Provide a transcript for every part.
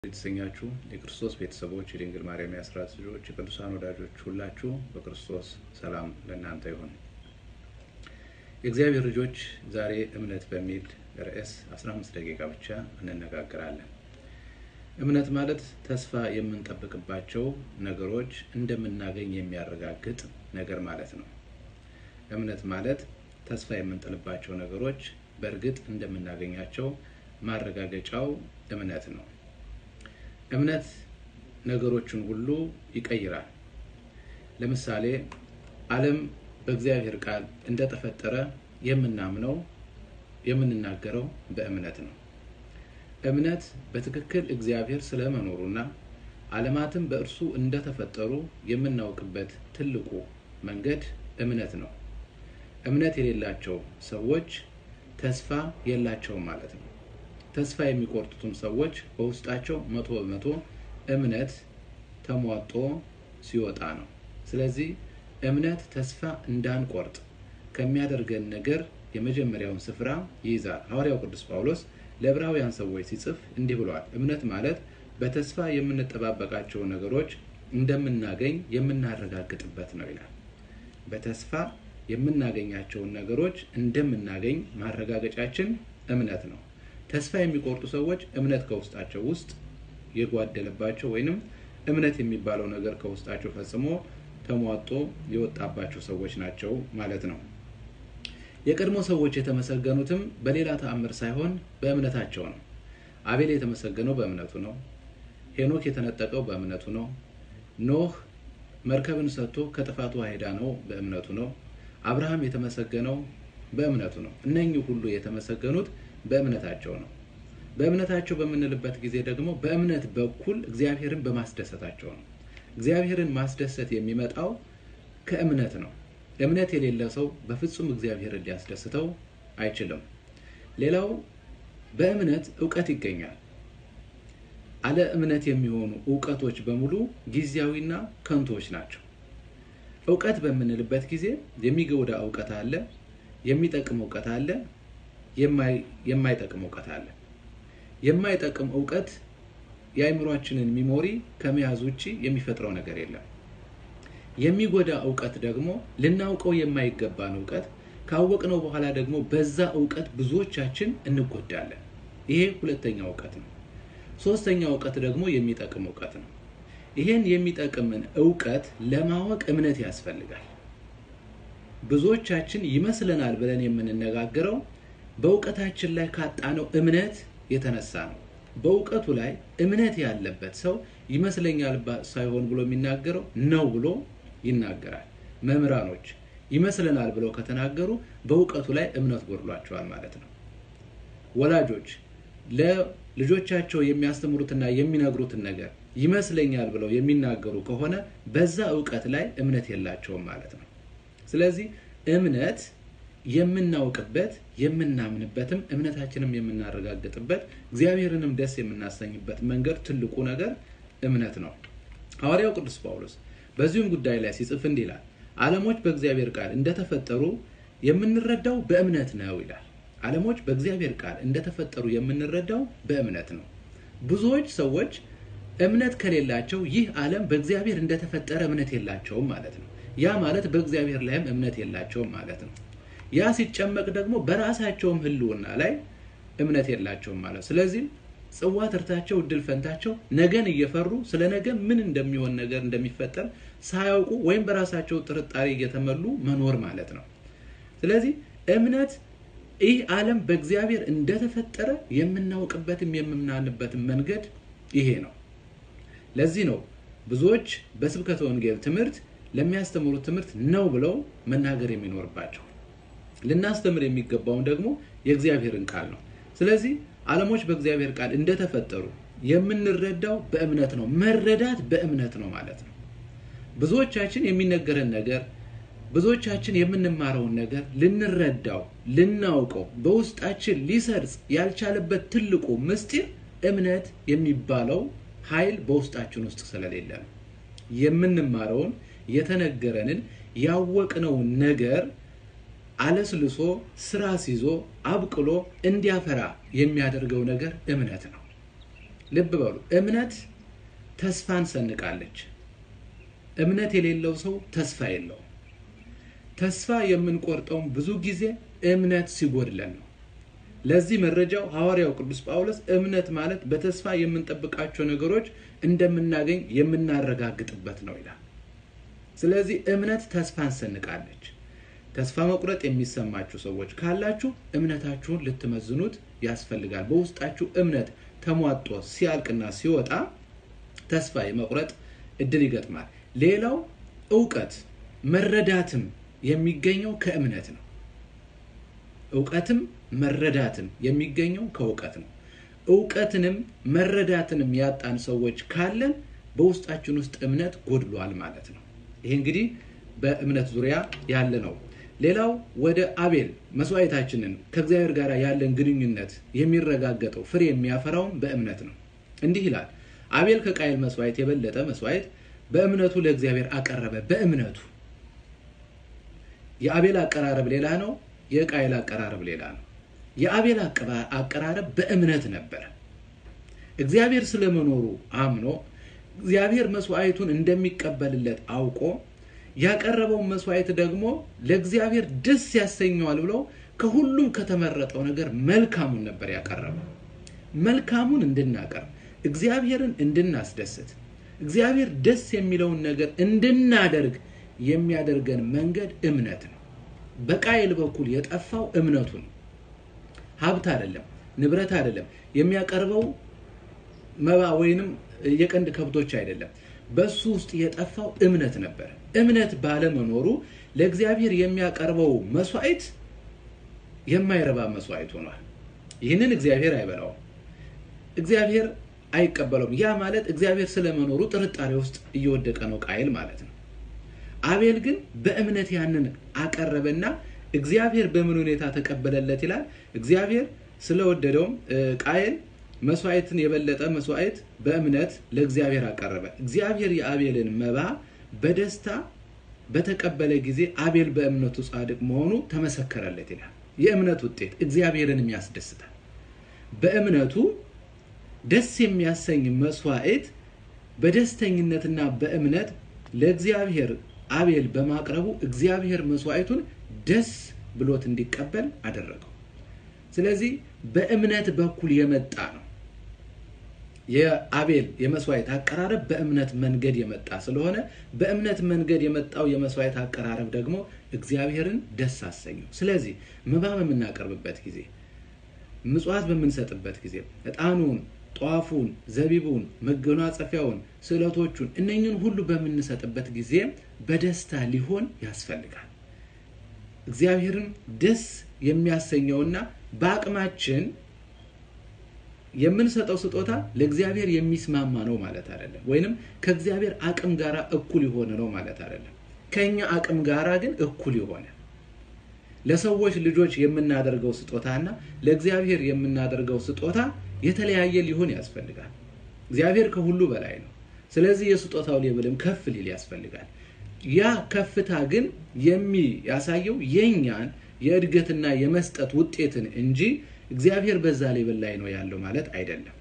የተሰኛችሁ የክርስቶስ ቤተሰቦች የድንግል ማርያም የአስራት ልጆች የቅዱሳን ወዳጆች ሁላችሁ በክርስቶስ ሰላም ለእናንተ ይሁን። የእግዚአብሔር ልጆች ዛሬ እምነት በሚል ርዕስ 15 ደቂቃ ብቻ እንነጋገራለን። እምነት ማለት ተስፋ የምንጠብቅባቸው ነገሮች እንደምናገኝ የሚያረጋግጥ ነገር ማለት ነው። እምነት ማለት ተስፋ የምንጥልባቸው ነገሮች በእርግጥ እንደምናገኛቸው ማረጋገጫው እምነት ነው። እምነት ነገሮችን ሁሉ ይቀይራል። ለምሳሌ ዓለም በእግዚአብሔር ቃል እንደተፈጠረ የምናምነው የምንናገረው በእምነት ነው። እምነት በትክክል እግዚአብሔር ስለመኖሩና ዓለማትም በእርሱ እንደተፈጠሩ የምናውቅበት ትልቁ መንገድ እምነት ነው። እምነት የሌላቸው ሰዎች ተስፋ የላቸውም ማለት ነው። ተስፋ የሚቆርጡትም ሰዎች በውስጣቸው መቶ በመቶ እምነት ተሟጦ ሲወጣ ነው። ስለዚህ እምነት ተስፋ እንዳንቆርጥ ከሚያደርገን ነገር የመጀመሪያውን ስፍራ ይይዛል። ሐዋርያው ቅዱስ ጳውሎስ ለዕብራውያን ሰዎች ሲጽፍ እንዲህ ብለዋል። እምነት ማለት በተስፋ የምንጠባበቃቸው ነገሮች እንደምናገኝ የምናረጋግጥበት ነው ይላል። በተስፋ የምናገኛቸውን ነገሮች እንደምናገኝ ማረጋገጫችን እምነት ነው። ተስፋ የሚቆርጡ ሰዎች እምነት ከውስጣቸው ውስጥ የጓደለባቸው ወይንም እምነት የሚባለው ነገር ከውስጣቸው ፈጽሞ ተሟጦ የወጣባቸው ሰዎች ናቸው ማለት ነው። የቀድሞ ሰዎች የተመሰገኑትም በሌላ ተአምር ሳይሆን በእምነታቸው ነው። አቤል የተመሰገነው በእምነቱ ነው። ሄኖክ የተነጠቀው በእምነቱ ነው። ኖህ መርከብን ሰጥቶ ከጥፋቱ ሄዳ ነው በእምነቱ ነው። አብርሃም የተመሰገነው በእምነቱ ነው። እነኚህ ሁሉ የተመሰገኑት በእምነታቸው ነው። በእምነታቸው በምንልበት ጊዜ ደግሞ በእምነት በኩል እግዚአብሔርን በማስደሰታቸው ነው። እግዚአብሔርን ማስደሰት የሚመጣው ከእምነት ነው። እምነት የሌለ ሰው በፍጹም እግዚአብሔርን ሊያስደስተው አይችልም። ሌላው በእምነት እውቀት ይገኛል። አለ እምነት የሚሆኑ እውቀቶች በሙሉ ጊዜያዊና ከንቶች ናቸው። እውቀት በምንልበት ጊዜ የሚጎዳ እውቀት አለ፣ የሚጠቅም እውቀት አለ፣ የማይጠቅም እውቀት አለ። የማይጠቅም እውቀት የአእምሯችንን ሚሞሪ ከመያዝ ውጭ የሚፈጥረው ነገር የለም። የሚጎዳ እውቀት ደግሞ ልናውቀው የማይገባን እውቀት ካወቅነው በኋላ ደግሞ በዛ እውቀት ብዙዎቻችን እንጎዳለን። ይሄ ሁለተኛው እውቀት ነው። ሶስተኛው እውቀት ደግሞ የሚጠቅም እውቀት ነው። ይሄን የሚጠቅምን እውቀት ለማወቅ እምነት ያስፈልጋል። ብዙዎቻችን ይመስለናል ብለን የምንነጋገረው በእውቀታችን ላይ ካጣነው እምነት የተነሳ ነው። በእውቀቱ ላይ እምነት ያለበት ሰው ይመስለኛል ሳይሆን ብሎ የሚናገረው ነው ብሎ ይናገራል። መምህራኖች ይመስለናል ብለው ከተናገሩ በእውቀቱ ላይ እምነት ጎድሏቸዋል ማለት ነው። ወላጆች ለልጆቻቸው የሚያስተምሩትና የሚነግሩትን ነገር ይመስለኛል ብለው የሚናገሩ ከሆነ በዛ እውቀት ላይ እምነት የላቸውም ማለት ነው። ስለዚህ እምነት የምናውቅበት የምናምንበትም እምነታችንም የምናረጋግጥበት እግዚአብሔርንም ደስ የምናሰኝበት መንገድ ትልቁ ነገር እምነት ነው። ሐዋርያው ቅዱስ ጳውሎስ በዚሁም ጉዳይ ላይ ሲጽፍ እንዲህ ይላል፣ ዓለሞች በእግዚአብሔር ቃል እንደተፈጠሩ የምንረዳው በእምነት ነው ይላል። ዓለሞች በእግዚአብሔር ቃል እንደተፈጠሩ የምንረዳው በእምነት ነው። ብዙዎች ሰዎች እምነት ከሌላቸው ይህ ዓለም በእግዚአብሔር እንደተፈጠረ እምነት የላቸውም ማለት ነው። ያ ማለት በእግዚአብሔር ላይም እምነት የላቸውም ማለት ነው። ያ ሲጨመቅ ደግሞ በራሳቸውም ሕልውና ላይ እምነት የላቸውም ማለት ስለዚህ ጽዋ ትርታቸው እድል ፈንታቸው ነገን እየፈሩ ስለ ነገ ምን እንደሚሆን ነገር እንደሚፈጠር ሳያውቁ ወይም በራሳቸው ጥርጣሬ እየተመሉ መኖር ማለት ነው። ስለዚህ እምነት ይህ ዓለም በእግዚአብሔር እንደተፈጠረ የምናውቅበትም የምናንበትም መንገድ ይሄ ነው። ለዚህ ነው ብዙዎች በስብከተ ወንጌል ትምህርት ለሚያስተምሩት ትምህርት ነው ብለው መናገር የሚኖርባቸው። ልናስተምር የሚገባውን ደግሞ የእግዚአብሔርን ቃል ነው። ስለዚህ ዓለሞች በእግዚአብሔር ቃል እንደተፈጠሩ የምንረዳው በእምነት ነው። መረዳት በእምነት ነው ማለት ነው። ብዙዎቻችን የሚነገረን ነገር ብዙዎቻችን የምንማረውን ነገር ልንረዳው ልናውቀው በውስጣችን ሊሰርጽ ያልቻለበት ትልቁ ምስጢር እምነት የሚባለው ኃይል በውስጣችን ውስጥ ስለሌለ ነው። የምንማረውን የተነገረንን ያወቅነውን ነገር አለስልሶ ስራ ሲዞ አብቅሎ እንዲያፈራ የሚያደርገው ነገር እምነት ነው። ልብ በሉ፣ እምነት ተስፋን ሰንቃለች። እምነት የሌለው ሰው ተስፋ የለውም። ተስፋ የምንቆርጠውም ብዙ ጊዜ እምነት ሲጎድለን ነው። ለዚህ መረጃው ሐዋርያው ቅዱስ ጳውሎስ እምነት ማለት በተስፋ የምንጠብቃቸው ነገሮች እንደምናገኝ የምናረጋግጥበት ነው ይላል። ስለዚህ እምነት ተስፋን ሰንቃለች። ተስፋ መቁረጥ የሚሰማችሁ ሰዎች ካላችሁ እምነታችሁን ልትመዝኑት ያስፈልጋል። በውስጣችሁ እምነት ተሟጦ ሲያልቅና ሲወጣ ተስፋ የመቁረጥ እድል ይገጥማል። ሌላው እውቀት መረዳትም የሚገኘው ከእምነት ነው። እውቀትም መረዳትም የሚገኘው ከእውቀት ነው። እውቀትንም መረዳትንም ያጣን ሰዎች ካለን በውስጣችን ውስጥ እምነት ጎድሏል ማለት ነው። ይህ እንግዲህ በእምነት ዙሪያ ያለ ነው። ሌላው ወደ አቤል መስዋዕታችንን ከእግዚአብሔር ጋር ያለን ግንኙነት የሚረጋገጠው ፍሬ የሚያፈራውም በእምነት ነው። እንዲህ ይላል፣ አቤል ከቃየል መስዋዕት የበለጠ መስዋዕት በእምነቱ ለእግዚአብሔር አቀረበ። በእምነቱ የአቤል አቀራረብ ሌላ ነው። የቃየል አቀራረብ ሌላ ነው። የአቤል አቀራረብ በእምነት ነበረ። እግዚአብሔር ስለመኖሩ አምኖ እግዚአብሔር መስዋዕቱን እንደሚቀበልለት አውቆ ያቀረበውን መስዋዕት ደግሞ ለእግዚአብሔር ደስ ያሰኘዋል ብሎ ከሁሉም ከተመረጠው ነገር መልካሙን ነበር ያቀረበው። መልካሙን እንድናቀርብ እግዚአብሔርን እንድናስደስት እግዚአብሔር ደስ የሚለውን ነገር እንድናደርግ የሚያደርገን መንገድ እምነት ነው። በቃየል በኩል የጠፋው እምነቱ ነው። ሀብት አይደለም፣ ንብረት አይደለም፣ የሚያቀርበው መባ ወይንም የቀንድ ከብቶች አይደለም። በሱ ውስጥ የጠፋው እምነት ነበር። እምነት ባለመኖሩ ለእግዚአብሔር የሚያቀርበው መስዋዕት የማይረባ መስዋዕት ሆኗል። ይህንን እግዚአብሔር አይበላውም፣ እግዚአብሔር አይቀበለውም። ያ ማለት እግዚአብሔር ስለመኖሩ ጥርጣሬ ውስጥ እየወደቀ ነው ቃየል ማለት ነው። አቤል ግን በእምነት ያንን አቀረበና እግዚአብሔር በምን ሁኔታ ተቀበለለት ይላል። እግዚአብሔር ስለወደደውም ቃየል መስዋዕትን የበለጠ መስዋዕት በእምነት ለእግዚአብሔር አቀረበ። እግዚአብሔር የአቤልን መባ በደስታ በተቀበለ ጊዜ አቤል በእምነቱ ጻድቅ መሆኑ ተመሰከረለት ይላል። የእምነት ውጤት እግዚአብሔርንም ያስደስታል። በእምነቱ ደስ የሚያሰኝ መስዋዕት በደስተኝነትና በእምነት ለእግዚአብሔር አቤል በማቅረቡ እግዚአብሔር መስዋዕቱን ደስ ብሎት እንዲቀበል አደረገው። ስለዚህ በእምነት በኩል የመጣ ነው። የአቤል የመስዋዕት አቀራረብ በእምነት መንገድ የመጣ ስለሆነ በእምነት መንገድ የመጣው የመስዋዕት አቀራረብ ደግሞ እግዚአብሔርን ደስ አሰኘው። ስለዚህ መባ በምናቀርብበት ጊዜ፣ ምጽዋት በምንሰጥበት ጊዜ ዕጣኑን፣ ጧፉን፣ ዘቢቡን፣ መጎናጸፊያውን፣ ስዕለቶቹን እነኝን ሁሉ በምንሰጥበት ጊዜ በደስታ ሊሆን ያስፈልጋል። እግዚአብሔርን ደስ የሚያሰኘውና በአቅማችን የምንሰጠው ስጦታ ለእግዚአብሔር የሚስማማ ነው ማለት አይደለም። ወይንም ከእግዚአብሔር አቅም ጋር እኩል የሆነ ነው ማለት አይደለም። ከኛ አቅም ጋራ ግን እኩል የሆነ ለሰዎች ልጆች የምናደርገው ስጦታና ለእግዚአብሔር የምናደርገው ስጦታ የተለያየ ሊሆን ያስፈልጋል። እግዚአብሔር ከሁሉ በላይ ነው። ስለዚህ የስጦታው ሌብልም ከፍ ሊል ያስፈልጋል። ያ ከፍታ ግን የሚያሳየው የኛን የእድገትና የመስጠት ውጤትን እንጂ እግዚአብሔር በዛ ሌብል ላይ ነው ያለው ማለት አይደለም።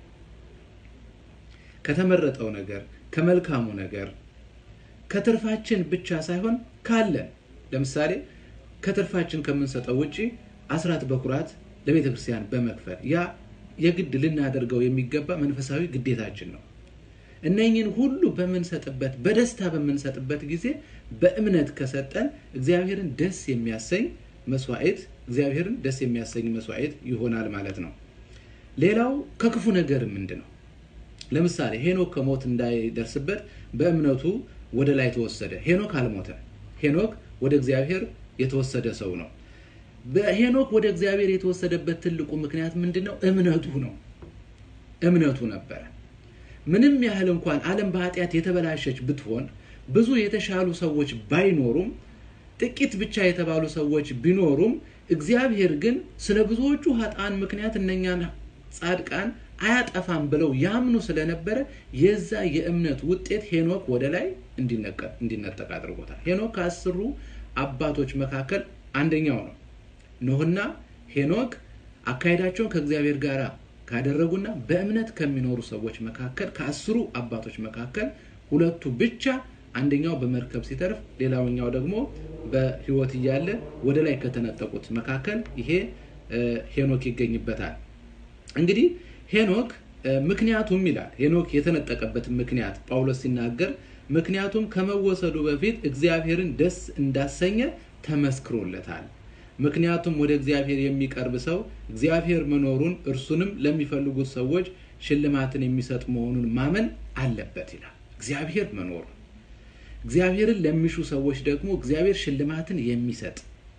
ከተመረጠው ነገር ከመልካሙ ነገር ከትርፋችን ብቻ ሳይሆን ካለን ለምሳሌ ከትርፋችን ከምንሰጠው ውጪ አስራት በኩራት ለቤተ ክርስቲያን በመክፈል ያ የግድ ልናደርገው የሚገባ መንፈሳዊ ግዴታችን ነው። እነኝን ሁሉ በምንሰጥበት በደስታ በምንሰጥበት ጊዜ በእምነት ከሰጠን እግዚአብሔርን ደስ የሚያሰኝ መስዋዕት እግዚአብሔርን ደስ የሚያሰኝ መስዋዕት ይሆናል ማለት ነው። ሌላው ከክፉ ነገር ምንድን ነው? ለምሳሌ ሄኖክ ከሞት እንዳይደርስበት በእምነቱ ወደ ላይ ተወሰደ። ሄኖክ አልሞተም። ሄኖክ ወደ እግዚአብሔር የተወሰደ ሰው ነው። በሄኖክ ወደ እግዚአብሔር የተወሰደበት ትልቁ ምክንያት ምንድን ነው? እምነቱ ነው። እምነቱ ነበረ። ምንም ያህል እንኳን ዓለም በኃጢአት የተበላሸች ብትሆን ብዙ የተሻሉ ሰዎች ባይኖሩም ጥቂት ብቻ የተባሉ ሰዎች ቢኖሩም እግዚአብሔር ግን ስለ ብዙዎቹ ኃጥአን ምክንያት እነኛን ጻድቃን አያጠፋም ብለው ያምኑ ስለነበረ የዛ የእምነት ውጤት ሄኖክ ወደ ላይ እንዲነጠቅ አድርጎታል። ሄኖክ ከአስሩ አባቶች መካከል አንደኛው ነው። ኖህና ሄኖክ አካሄዳቸውን ከእግዚአብሔር ጋር ካደረጉና በእምነት ከሚኖሩ ሰዎች መካከል ከአስሩ አባቶች መካከል ሁለቱ ብቻ አንደኛው በመርከብ ሲተርፍ ሌላኛው ደግሞ በሕይወት እያለ ወደ ላይ ከተነጠቁት መካከል ይሄ ሄኖክ ይገኝበታል። እንግዲህ ሄኖክ ምክንያቱም ይላል ሄኖክ የተነጠቀበትን ምክንያት ጳውሎስ ሲናገር ምክንያቱም ከመወሰዱ በፊት እግዚአብሔርን ደስ እንዳሰኘ ተመስክሮለታል። ምክንያቱም ወደ እግዚአብሔር የሚቀርብ ሰው እግዚአብሔር መኖሩን እርሱንም ለሚፈልጉት ሰዎች ሽልማትን የሚሰጥ መሆኑን ማመን አለበት ይላል። እግዚአብሔር መኖሩን እግዚአብሔርን ለሚሹ ሰዎች ደግሞ እግዚአብሔር ሽልማትን የሚሰጥ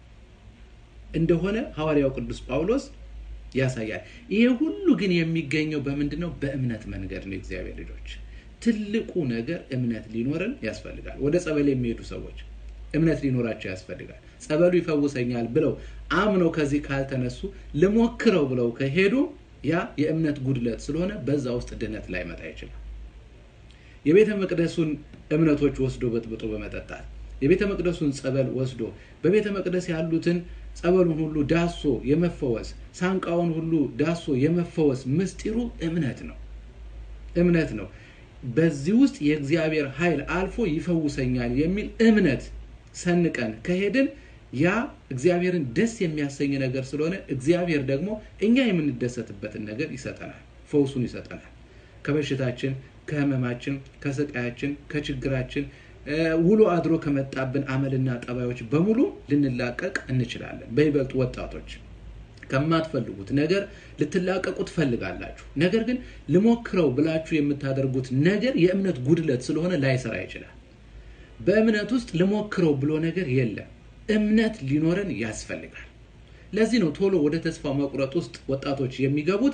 እንደሆነ ሐዋርያው ቅዱስ ጳውሎስ ያሳያል። ይሄ ሁሉ ግን የሚገኘው በምንድን ነው? በእምነት መንገድ ነው። እግዚአብሔር ልጆች ትልቁ ነገር እምነት ሊኖረን ያስፈልጋል። ወደ ጸበል የሚሄዱ ሰዎች እምነት ሊኖራቸው ያስፈልጋል። ጸበሉ ይፈውሰኛል ብለው አምነው ከዚህ ካልተነሱ ልሞክረው ብለው ከሄዱ ያ የእምነት ጉድለት ስለሆነ በዛ ውስጥ ድነት ላይመጣ ይችላል። የቤተ መቅደሱን እምነቶች ወስዶ በጥብጦ በመጠጣት የቤተ መቅደሱን ጸበል ወስዶ በቤተ መቅደስ ያሉትን ጸበሉን ሁሉ ዳሶ የመፈወስ ሳንቃውን ሁሉ ዳሶ የመፈወስ ምስጢሩ እምነት ነው። እምነት ነው። በዚህ ውስጥ የእግዚአብሔር ኃይል አልፎ ይፈውሰኛል የሚል እምነት ሰንቀን ከሄድን ያ እግዚአብሔርን ደስ የሚያሰኝ ነገር ስለሆነ እግዚአብሔር ደግሞ እኛ የምንደሰትበትን ነገር ይሰጠናል፣ ፈውሱን ይሰጠናል። ከበሽታችን፣ ከህመማችን፣ ከስቃያችን፣ ከችግራችን ውሎ አድሮ ከመጣብን አመልና ጠባዮች በሙሉ ልንላቀቅ እንችላለን። በይበልጥ ወጣቶች ከማትፈልጉት ነገር ልትላቀቁ ትፈልጋላችሁ። ነገር ግን ልሞክረው ብላችሁ የምታደርጉት ነገር የእምነት ጉድለት ስለሆነ ላይሰራ ይችላል። በእምነት ውስጥ ልሞክረው ብሎ ነገር የለም። እምነት ሊኖረን ያስፈልጋል። ለዚህ ነው ቶሎ ወደ ተስፋ መቁረጥ ውስጥ ወጣቶች የሚገቡት።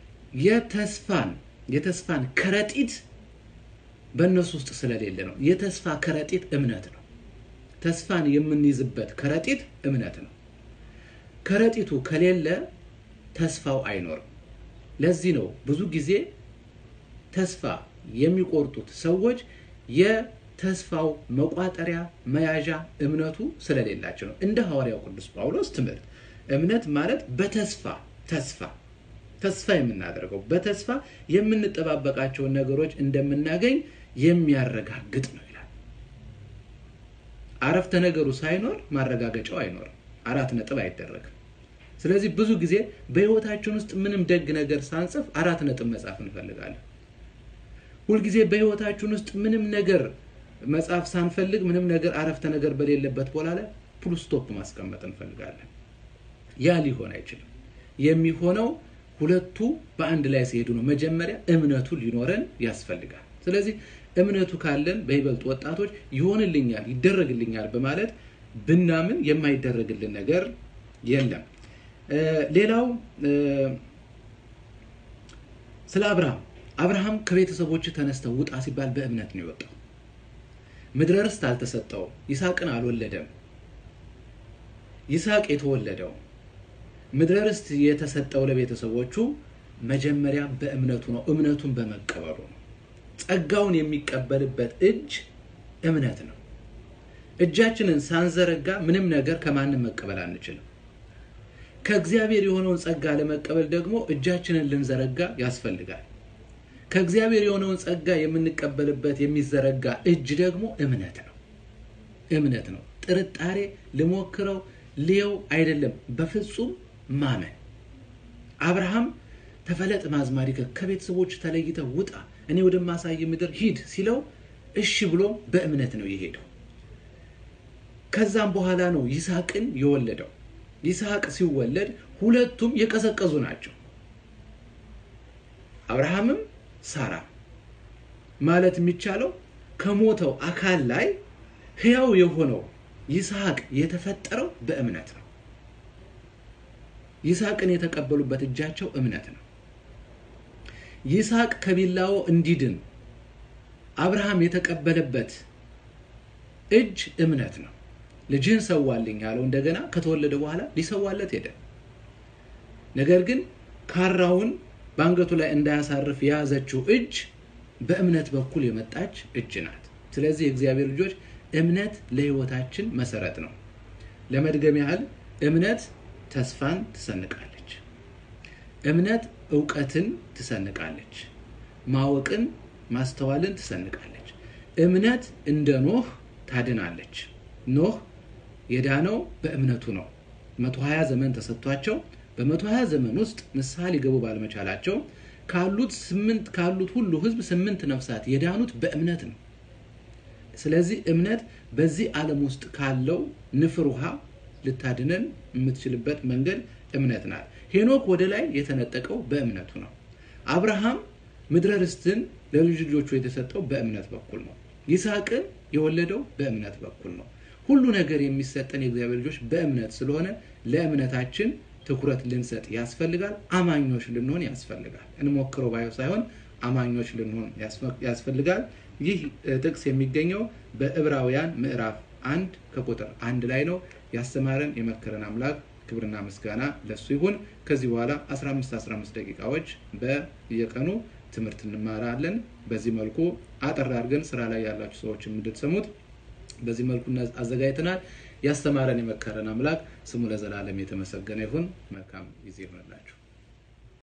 የተስፋን የተስፋን ከረጢት በእነሱ ውስጥ ስለሌለ ነው። የተስፋ ከረጢት እምነት ነው። ተስፋን የምንይዝበት ከረጢት እምነት ነው። ከረጢቱ ከሌለ ተስፋው አይኖርም። ለዚህ ነው ብዙ ጊዜ ተስፋ የሚቆርጡት ሰዎች የተስፋው መቋጠሪያ መያዣ እምነቱ ስለሌላቸው ነው። እንደ ሐዋርያው ቅዱስ ጳውሎስ ትምህርት እምነት ማለት በተስፋ ተስፋ ተስፋ የምናደርገው በተስፋ የምንጠባበቃቸውን ነገሮች እንደምናገኝ የሚያረጋግጥ ነው ይላል። አረፍተ ነገሩ ሳይኖር ማረጋገጫው አይኖርም። አራት ነጥብ አይደረግም። ስለዚህ ብዙ ጊዜ በሕይወታችን ውስጥ ምንም ደግ ነገር ሳንጽፍ አራት ነጥብ መጻፍ እንፈልጋለን። ሁልጊዜ በሕይወታችን ውስጥ ምንም ነገር መጻፍ ሳንፈልግ ምንም ነገር አረፍተ ነገር በሌለበት ቦታ ላይ ፉል ስቶፕ ማስቀመጥ እንፈልጋለን። ያ ሊሆን አይችልም። የሚሆነው ሁለቱ በአንድ ላይ ሲሄዱ ነው። መጀመሪያ እምነቱ ሊኖረን ያስፈልጋል። ስለዚህ እምነቱ ካለን በይበልጥ ወጣቶች ይሆንልኛል፣ ይደረግልኛል በማለት ብናምን የማይደረግልን ነገር የለም። ሌላው ስለ አብርሃም አብርሃም ከቤተሰቦች ተነስተው ውጣ ሲባል በእምነት ነው የወጣው። ምድረ ርስት አልተሰጠውም። ይስሐቅን አልወለደም። ይስሐቅ የተወለደው ምድረ ርስት የተሰጠው ለቤተሰቦቹ መጀመሪያ በእምነቱ ነው። እምነቱን በመቀበሉ ነው። ጸጋውን የሚቀበልበት እጅ እምነት ነው። እጃችንን ሳንዘረጋ ምንም ነገር ከማንም መቀበል አንችልም። ከእግዚአብሔር የሆነውን ጸጋ ለመቀበል ደግሞ እጃችንን ልንዘረጋ ያስፈልጋል። ከእግዚአብሔር የሆነውን ጸጋ የምንቀበልበት የሚዘረጋ እጅ ደግሞ እምነት ነው። እምነት ነው። ጥርጣሬ ልሞክረው ልየው አይደለም፣ በፍጹም ማመን። አብርሃም ተፈለጥ ማዝማሪከ ከቤተሰቦች ተለይተ ውጣ፣ እኔ ወደማሳይ ምድር ሂድ ሲለው እሺ ብሎ በእምነት ነው የሄደው። ከዛም በኋላ ነው ይስሐቅን የወለደው። ይስሐቅ ሲወለድ ሁለቱም የቀዘቀዙ ናቸው። አብርሃምም ሳራ ማለት የሚቻለው ከሞተው አካል ላይ ሕያው የሆነው ይስሐቅ የተፈጠረው በእምነት ነው። ይስሐቅን የተቀበሉበት እጃቸው እምነት ነው። ይስሐቅ ከቢላው እንዲድን አብርሃም የተቀበለበት እጅ እምነት ነው። ልጅህን ሰዋልኝ ያለው እንደገና ከተወለደ በኋላ ሊሰዋለት ሄደ። ነገር ግን ካራውን በአንገቱ ላይ እንዳያሳርፍ የያዘችው እጅ በእምነት በኩል የመጣች እጅ ናት። ስለዚህ የእግዚአብሔር ልጆች እምነት ለሕይወታችን መሰረት ነው። ለመድገም ያህል እምነት ተስፋን ትሰንቃለች። እምነት እውቀትን ትሰንቃለች፣ ማወቅን ማስተዋልን ትሰንቃለች። እምነት እንደ ኖህ ታድናለች። ኖህ የዳነው በእምነቱ ነው። 120 ዘመን ተሰጥቷቸው በ120 ዘመን ውስጥ ንስሐ ሊገቡ ባለመቻላቸው ካሉት ስምንት ካሉት ሁሉ ህዝብ ስምንት ነፍሳት የዳኑት በእምነት ነው። ስለዚህ እምነት በዚህ ዓለም ውስጥ ካለው ንፍር ውሃ ልታድነን የምትችልበት መንገድ እምነት ናት። ሄኖክ ወደ ላይ የተነጠቀው በእምነቱ ነው። አብርሃም ምድረ ርስትን ለልጅ ልጆቹ የተሰጠው በእምነት በኩል ነው። ይስሐቅን የወለደው በእምነት በኩል ነው። ሁሉ ነገር የሚሰጠን የእግዚአብሔር ልጆች በእምነት ስለሆነ ለእምነታችን ትኩረት ልንሰጥ ያስፈልጋል። አማኞች ልንሆን ያስፈልጋል። እንሞክረው ባዩ ሳይሆን አማኞች ልንሆን ያስፈልጋል። ይህ ጥቅስ የሚገኘው በዕብራውያን ምዕራፍ አንድ ከቁጥር አንድ ላይ ነው። ያስተማረን የመከረን አምላክ ክብርና ምስጋና ለሱ ይሁን። ከዚህ በኋላ 15 15 ደቂቃዎች በየቀኑ ትምህርት እንማራለን። በዚህ መልኩ አጠር አድርገን ስራ ላይ ያላችሁ ሰዎች እንድትሰሙት በዚህ መልኩ አዘጋጅተናል። ያስተማረን የመከረን አምላክ ስሙ ለዘላለም የተመሰገነ ይሁን። መልካም ጊዜ ይሆንላችሁ።